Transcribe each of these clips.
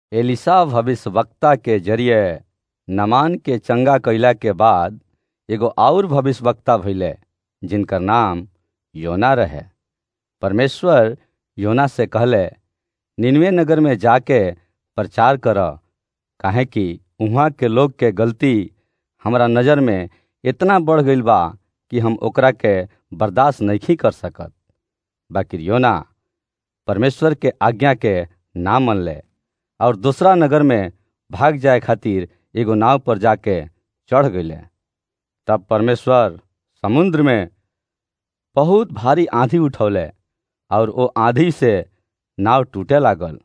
एलिसा भविष्यवक्ता के जरिये नमान के चंगा कइला के बाद एगो और भविष्यवक्ता भइले जिनकर नाम योना रहे परमेश्वर योना से कहले निनवे नगर में जाके प्रचार कर काहे कि उहाँ के लोग के गलती हमरा नज़र में इतना बढ़ गईल बा कि हम ओकरा के बर्दाश्त नहीं कर सकत बाकी योना परमेश्वर के आज्ञा के ना मनले और दूसरा नगर में भाग जाए खातिर एगो नाव पर जाके चढ़ गईले तब परमेश्वर समुद्र में बहुत भारी आंधी उठौले और वो आंधी से नाव टूटे लागल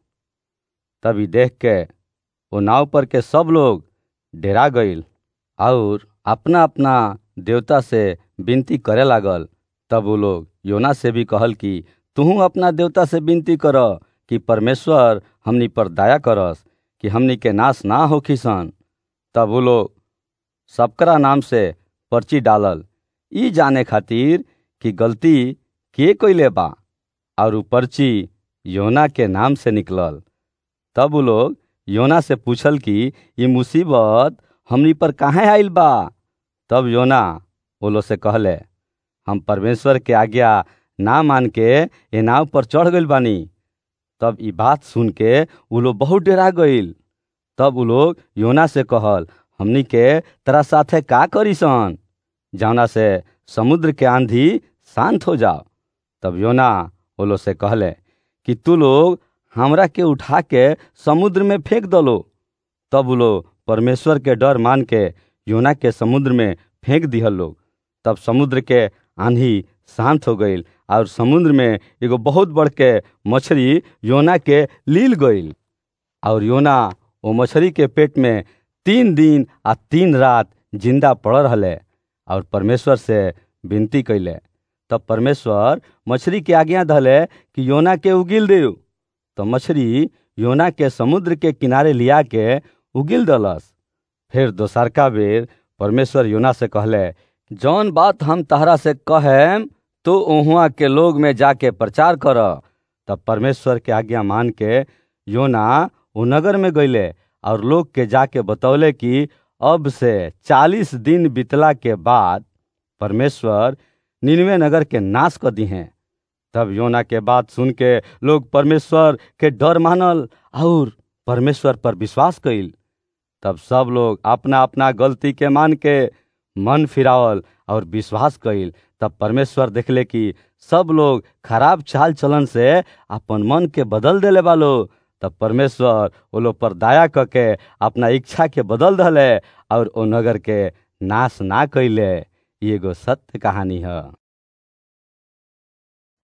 तभी देख के वो नाव पर के सब लोग डेरा गईल और अपना अपना देवता से विनती करे लागल तब वो लोग योना से भी कहल कि तू अपना देवता से विनती कर कि परमेश्वर हमनी पर दया करस कि हमनी के नाश ना हो किसन तब वो लोग सबकरा नाम से पर्ची डालल ई जाने खातिर कि गलती के कइले बा और उ पर्ची योना के नाम से निकलल तब वो लोग योना से पूछल कि ये मुसीबत हमनी पर काहे आइल बा तब योना वो लोग से कहले हम परमेश्वर के आज्ञा ना मान के ये नाव पर चढ़ गइल बानी तब ई बात सुन के उ लोग बहुत डरा गईल तब उ लोग योना से कहल हमनी के तरा साथे का करीसन जौना से समुद्र के आंधी शांत हो जाओ तब योना वो लोग से कहले कि तू लोग हमरा के उठा के समुद्र में फेंक दलो तब वो लोग परमेश्वर के डर मान के योना के समुद्र में फेंक दिहल लोग तब समुद्र के आंधी शांत हो गईल और समुद्र में एगो बहुत बड़ के मछली योना के लील गईल और योना वो मछली के पेट में तीन दिन आ तीन रात जिंदा पड़ रहले और परमेश्वर से विनती कैले तब परमेश्वर मछली के आज्ञा धले कि योना के उगिल दे तो मछली योना के समुद्र के किनारे लिया के उगिल दलस फिर दोसरका बेर परमेश्वर योना से कहले जौन बात हम तहरा से कहेम तो उहुआ के लोग में जाके प्रचार कर तब परमेश्वर के आज्ञा मान के योना वो नगर में गईले और लोग के जाके बतौले कि अब से चालीस दिन बीतला के बाद परमेश्वर निन्वे नगर के नाश कर दी हैं तब योना के बात सुन के लोग परमेश्वर के डर मानल और परमेश्वर पर विश्वास कइल तब सब लोग अपना अपना गलती के मान के मन फिरावल और विश्वास कइल तब परमेश्वर देखले कि सब लोग खराब चाल चलन से अपन मन के बदल देले बालो तब परमेश्वर वो लोग पर दया करके अपना इच्छा के बदल दले और ओ नगर के नाश ना कैले एगो सत्य कहानी है